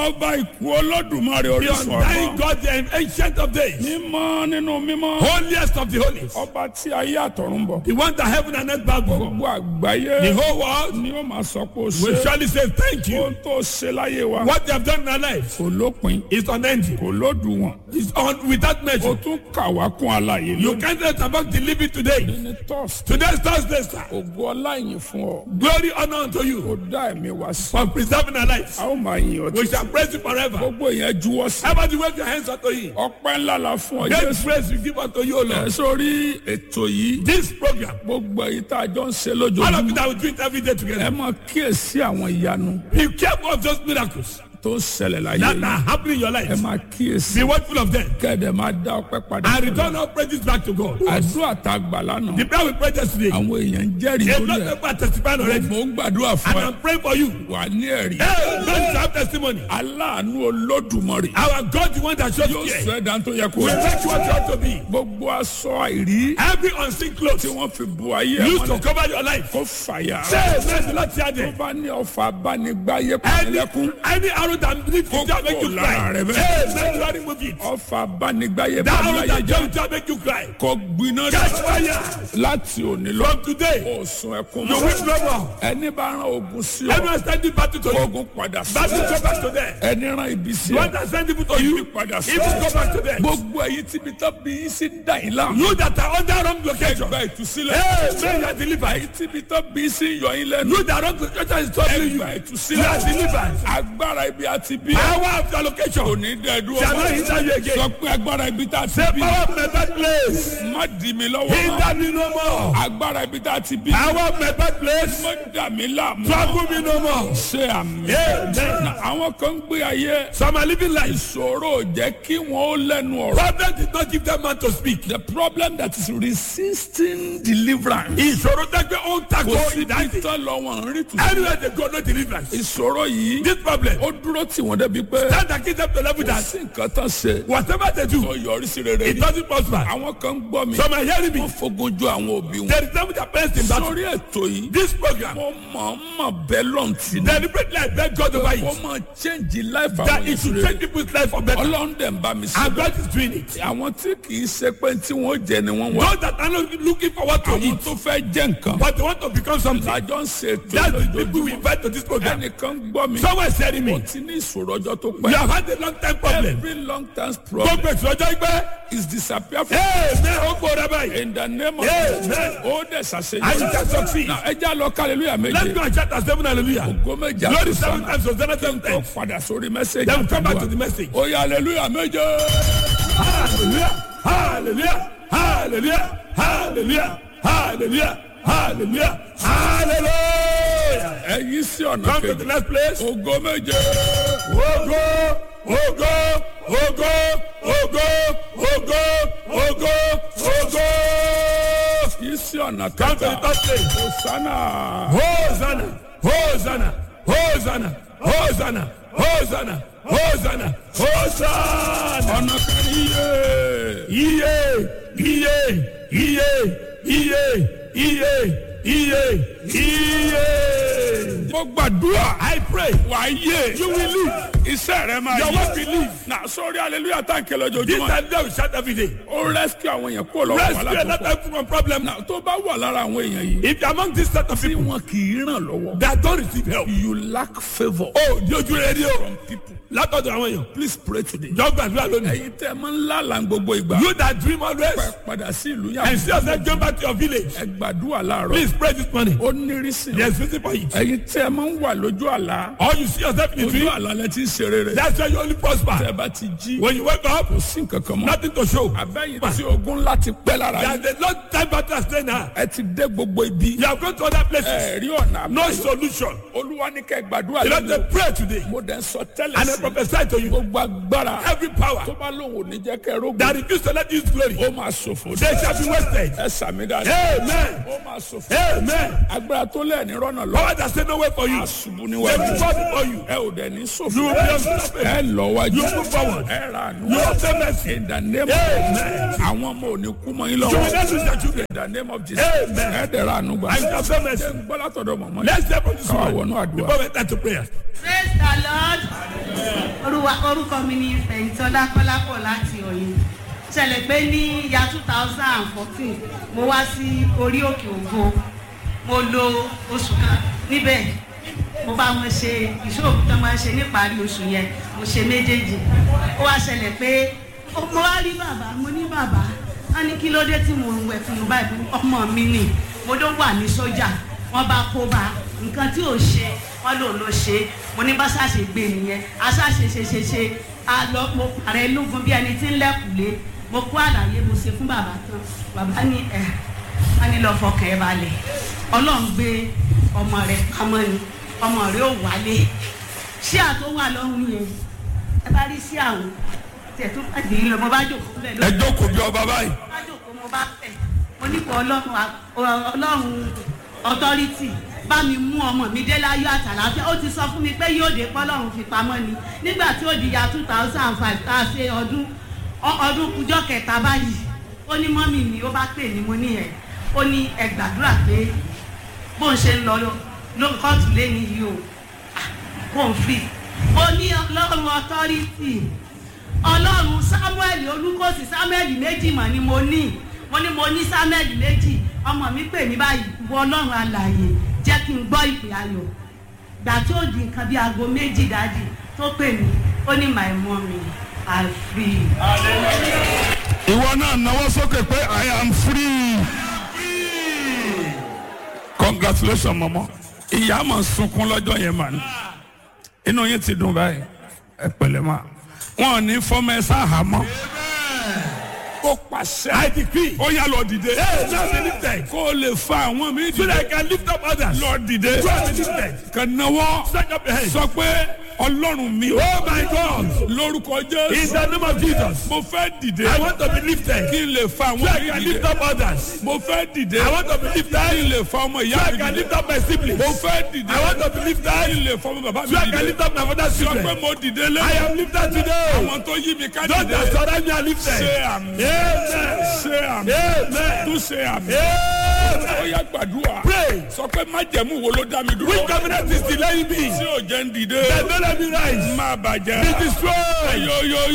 ọba ìkú olódùmarè The orísun undying ọgbọ́n God, the ancient of days, mímọ́ nínú mímọ́ holiest of the holies, ọba tí ayé àtọ̀run bọ̀ the one that heaven and earth bow before. gbogbo àgbáyé The whole world ni ó máa sọ pé ó will ṣe surely say thank you. ohun tó ṣe láyé wa What they have done in our life kò lópin is unending. kò lódùwọ̀n It's on without o measure. tún kà wá kún àlàyé You lónìí can't let about the living today. ní tọ́sí Today's Thursday, sir. ògo ọlá ìyìn fún ọ Glory, honor unto ó you dá ẹ̀mí wa sí for preserving our lives. a ó máa yìn ọ́ We títí shall praise you forever. gbogbo yẹn juwọ́ sí Everybody wave your hands unto him. ọpẹ́ ńlá la fún ọ Great jésù praise we give unto you, O ẹ Lord. sórí ètò yìí This program, gbogbo èyí tá a jọ ń ṣe all of lójoojúmọ́ it that we do it every day ẹ together. máa kíyèsí àwọn ìyanu Be careful of those miracles tó ń ṣẹlẹ̀ láyé that yìí are happening in your ẹ life. máa kíyèsí Be watchful of them kẹ́ẹ̀dẹ̀ máa dá ọpẹ́ padà and return all praises back to God. àdúrà tá a gbà lánàá The prayer we prayed yesterday, àwọn èèyàn ń jẹ́rìí a lórí lot ẹ̀ of people are testifying already. mò ń gbàdúrà And fún ẹ I'm praying for you. wà ní ẹ̀rí Hey, God to have testimony. aláàánú olódùmarè Our God, the one that shows yóò care, sọ ẹ̀dá tó yẹ kó will rí make you what you ought to be. gbogbo aṣọ àìrí Every unseen clothes tí wọ́n fi bu ayé ẹ̀ used to mọ́lẹ̀ cover your life. kó fàyà Say, bless the Lord, tear tó them. bá ní ọfà abánigbáyé Any, pàtẹ́lẹ́kún any arrow that leads you to make you Kókó cry. lára rẹ bẹ́ẹ̀. Hey, let the Lord remove it. ọfà abánigbáyé That arrow pàtẹ́lẹ́yẹ that jẹ́ comes to make you cry. kó gbiná Catch dé fire. láti òní lọ From today, kó sun ẹkún you mọ́ will no more. ẹni bá rán ogun sí ọ Everyone standing battle to you. ogun padà sí Battle ọ go back to them. ẹni rán ibi sí The ọ one that send people to ibi you, padà sí even ọ go back to them. gbogbo èyí tí ibi tó bí yín sí ń dà yín láàmú You that are under wrong location. gba ìtúsílẹ̀ Hey, may you are delivered. èyí tí ibi tó bí yín sí ń yọ yín lẹ́nu You that wrong location is troubling you. gba You ìtúsílẹ̀ are delivered. agbára ibi àti bí Power of your location. òní dẹ́ẹ̀dú Shall not hinder you again. sọ pé agbára ibi tá a ti The bí power of my birthplace. má dì mí lọ́wọ́ mọ́. Hinder me no more. agbára ibi tá a ti bí Power of my birthplace. má dà mí láàmú Trouble me no more. ṣe àmì Amen. àwọn kan ń gbé ayé Some are living life. ìṣòro ò jẹ́ kí wọ́n ó lẹ́nu ọ̀rọ̀ Problem did not give them man to speak. the problem that is resisting deliverance Ìṣòro tẹ́gbẹ́ ó ń takò kò sí ìdájì. títọ́ lọ́wọ́ ń rí tù Anywhere they go, no deliverance. ìṣòro yìí This problem. ó dúró tì wọ́n débi pé Stand and keep them to level kò that sí nǹkan tán ṣe whatever they do, tó yọrí sí rere it ni doesn't prosper. àwọn kan ń gbọ́ mi Some are hearing me. wọ́n fogun ju àwọn òbí wọn There is them with their parents in battle. sórí ètò yìí This program, mo mọ̀ mọ̀ bẹ́ẹ̀ lọ́ǹtì ni deliberately I beg God over kó it. máa change life That àwọn it should ìṣòro change people's life for better. ọlọ́run dẹ̀ ń bá mi sọ And God is doing it. àwọn tí kì í ṣe pé tí wọ́n jẹ ni wọ́n wá Those that are not looking for what to àwọn eat, tó fẹ́ jẹ́ nǹkan but they want to become something. lájọ ń ṣe ètò That's the people lójoojúmọ́ we invite to this program. ẹnìkan gbọ́ mi Someone is telling ó me, ti ní ìṣòro ọjọ́ tó you pẹ́ have had a long time problem. every long term problem Gbogbo èso ọjọ́ ìgbẹ́. is disappear from Amen. Ó gbóra báyìí. in the name of Amen. ó dẹ̀ And you ṣàṣeyọrí can succeed. Now, ẹ já lọ hallelujah Let's méje go and shout at seven hallelujah. ògo méje Glory àtúnṣe seven times, Hosanna seven tó times. padà sórí mẹ́sẹ̀gì Then we come back to àtàdúrà the message. ó yá hallelujah méje Hallelujah. Hallelujah. Hallelujah. Hallelujah. Hallelujah. Hallelujah. Hallelujah. ẹ yí sí ọ̀nà Come to the kejì next place. ògo méje Ogo, ogo, ogo, ogo, ogo, ogo, ogo. yí sí ọ̀nà Come to the kẹta third place. hosanna. Hosanna, Hosanna, Hosanna, Hosanna, Hosanna, Hosanna, Hosanna. ọ̀nà kan yíyé. Iye, iye, iye, iye, iye, iye, iye. mo gbàdúrà I pray wà á yé you will live. iṣẹ́ rẹ máa Your yé work will live. na sórí hallelujah tá n kẹlẹ This ojoojúmọ́ time they will shout every day. ó rescue àwọn èèyàn kó lọ́wọ́ Rescue wàhálà tó another pọ̀ people from problem now. na tó bá wà lára àwọn èèyàn yìí If you're among this set of tí people wọn kì í ràn lọ́wọ́ that don't receive help, you lack favour oh, di ojú rere ni o. from people Látọ̀dọ̀ àwọn èèyàn. please pray today Jọ gbàdúrà lónìí. ẹ̀yin tẹ́ ẹ máa ń lálàá gbogbo ìgbà You that dream always ẹ padà sí ìlú and yàrá see yourself going back to your village. ẹ gbàdúrà láàárọ̀ Please pray this morning. ó nírísí There's reason for it. ẹ̀yin tẹ́ ẹ máa ń wà lójú àlá Or you see yourself in the ojú dream. àlá lẹ ti ń ṣe rere That's why you only tẹ́ prosper. ẹ bá ti jí When you wake up, kò sí nǹkan kan mọ́ nothing to show. abẹ́yìn tí ogun láti pẹ́ lára yín There's a long time battle stay now. ẹ ti dé gbogbo ibi You have gone to other places. ẹ rí ọ̀nà No àbáyọ solution. olúwa ní kẹ́ gbàdúrà You have lẹ́nu to pray today. mo dẹ̀ ń sọ tẹ́lẹ̀ And I sí prophesy to you. gbogbo agbára Every power tó bá lóun ò ní jẹ́ kẹ́ rógun that refuse to let you use glory, ó máa ṣòfò they shall be wasted. ẹ sàmì dáadáa Amen. ó máa ṣòfò Amen. agbára tó lẹ̀ ní rọ́nà lọ Power that say no way for you. ṣubú They níwájú will fall before you. ẹ ò dẹ̀ ní You ṣòfò will be unstoppable. ẹ lọ wájú You move forward. ẹ ra àánú You obtain mercy. in the name of Amen. àwọn ọmọ ò ní kú mọ́ yín You will lọ́wọ́ not lose your children. in the name of Jesus Amen. ẹ dẹ̀ ra àánú gbà And you obtain mercy. ẹ ń gbọ́ látọ̀dọ̀ mọ̀mọ́ yìí Let's step on this káwá one wọnú àdúrà. before we enter to prayer. Praise the Lord. wá orúkọ mi ní fẹ̀yìntọ́lá kọ́lápọ̀ láti ọ̀yìn ṣẹlẹ̀ pé ní ya two thousand and fourteen mo wá sí orí òkè ògo mo lo oṣù kan níbẹ̀ mo bá wọn ṣe ìṣòro tó máa ń ṣe níparí oṣù yẹn mo ṣe méjèèjì ó wá ṣẹlẹ̀ pé ó- mo wá rí bàbá mo ní bàbá wọn ní kí ló dé tí mo ń wẹ̀ fún un báyìí ọmọ mi nì mo ló wà ní sójà wọn bá kó bá nǹkan tí ò ṣe wọn lò ló ṣe mo ní bá ṣàṣe gbé nìyẹn aṣáṣe ṣe ṣe ṣe a lọ mo pàrẹ lógun bí ẹni tí ń lẹkùlé mo kó àlàyé mo ṣe fún bàbá tán bàbá ní ẹ wọn ní lọ fọkàn ẹ balẹ̀ ọlọ́run gbé ọmọ rẹ pamọ́ ni ọmọ rẹ ò wálé ṣé àtó wà lọ́rùn yẹn ẹ bá rí sí àwọn tẹ̀ tó bá dé lọ mo bá jòkó bẹ́ẹ̀ ẹ lórí jókòó bí ọba báyìí. bá jòkó mo bá fẹ̀ mo ní kó ọlọ́run wa- ọlọ́run ọtọ́rítì bá mi mú ọmọ mi dé láyọ̀ àtàlàfíà ó ti sọ fún mi pé yóò dé pọ́lọ́run fi pamọ́ ni nígbà tí ó di ya two thousand and five tá a ṣe ọdún ọ- ọdún kújọ́ kẹta báyìí ó ní mọ́mì mi ó bá pè ní mo ní ẹ̀ ó ní ẹ gbàdúrà pé bó ń ṣe ń lọ ló kóòtù lẹ́ni yìí o Ah, kò ń fi ó ní ọlọ́run ọtọ́rítì ọlọ́run samuel olùkọ́sí samuel méjì mọ̀ ni mo ní mo ní mo ní samuel méjì ọmọ mi pè mí báyìí wọ ọlọ́run alàyè jẹ́ kí n gbọ́ ìpè ayọ̀ gbà tí ó di nǹkan bí aago méjì dájú tó pè mí ó ní my mommy i free. ìwọ náà náwó sókè pé i am free. congratulations mọmọ ìyá mà sunkún lọ́jọ́ yẹn mà ní inú yín ti dùn báyìí ẹ pẹ̀lẹ́ mà wọn ò ní fọmọ ẹ sáà mọ́ ó pàṣẹ. I decree. ó yá lọ dìde. Yes, now be lifted. kó o lè fa àwọn mi So dìde. that I can lift up others. lọ dìde. So I be lifted. kà náwó. Stretch up your hands. sọ pé ọlọ́run mi. Oh my God. lórúkọ In jésù. the name of Jesus. mo fẹ́ dìde. I want to be lifted. kí n lè fa So I àwọn mi can dìde. lift up others. mo fẹ́ dìde. I want to be kí n lifted. lè fa ọmọ So ìyá I mi can dìde. lift up my siblings. mo fẹ́ dìde. I want to be kí lifted. n lè fa ọmọ bàbá mi So I can dìde. lift up my father's sọ pé children. mo dìde I lé. am lifted today. àwọn tó yí mi ká Those that dìde. surround me are lifted. ṣe àmì. Amen. ṣe àmì. Amen. tún ṣe àmì. Amen. ó yá gbàdúrà. Pray. sọ pé májẹ̀mú wo ló dá mi dúró. Which covenant is delaying me? tí ò jẹ́ ń dìde. That don't let me rise. má bàjẹ́. Be destroyed. Yo, yo, yo.